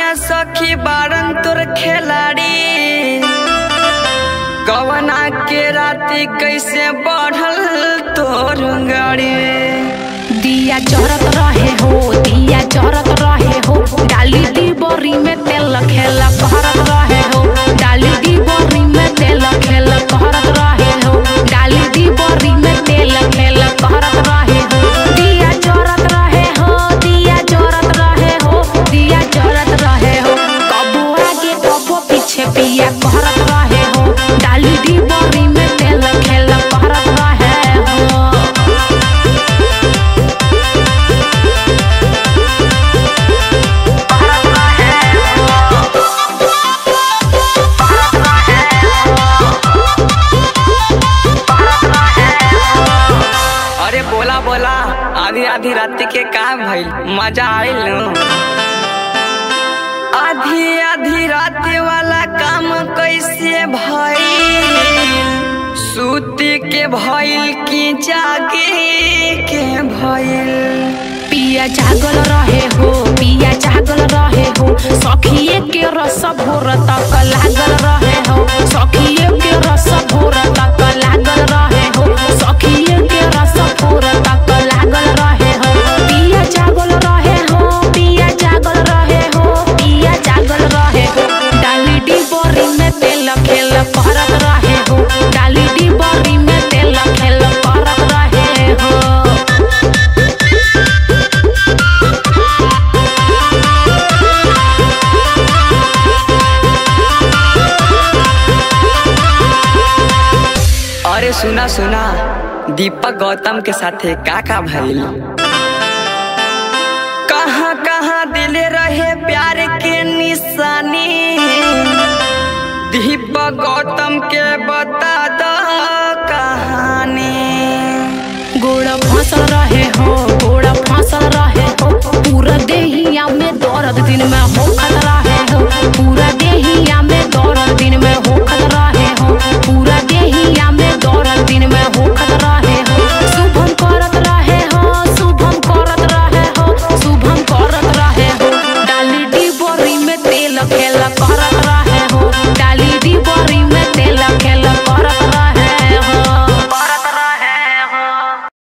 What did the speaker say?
सखी बारन तोर खिलाड़ी कवना के राती कैसे बढ़ल तोर गाड़ी दिया जरत रहे हो दिया जरत रहे हो डाली दी बोरी में तेल खेल करत रहे हो डाली दी बोरी में तेल खेल करत रहे हो डाली दी बोरी में तेल खेल करत रहे हो दिया जरत रहे हो दिया जरत रहे हो दिया जरत रहे हो कबो आगे कबो पीछे पिया करत रहे हो डाली दी बोरी में तेल खेल करत रहे हो अरे बोला बोला आधी आधी रात के का भइल मजा आइल न? आधी आधी रात वाला काम कैसे भइल सूती के भइल की जागे के भइल पिया जागल रहे हो पिया जागल रहे हो सखिए के रस भोर तक लागल रहे हो सखिए के रस भोर तक लागल रहे हो सखिए के रस भोर तक लागल रहे हो पिया जागल रहे हो पिया जागल रहे हो पिया जागल रहे हो डाली डी बोरी में तेल खेल करत रहे हो डाली डी बोरी में तेल खेल करत रहे हो अरे सुना सुना दीपक गौतम के साथे का का भइल कहाँ कहाँ दिले रहे प्यार के निशानी दीपक गौतम के बता दो कहानी गोड़ फसल रहे हो गोड़ फसल रहे हो पूरा देहिया में दर्द दिन में हो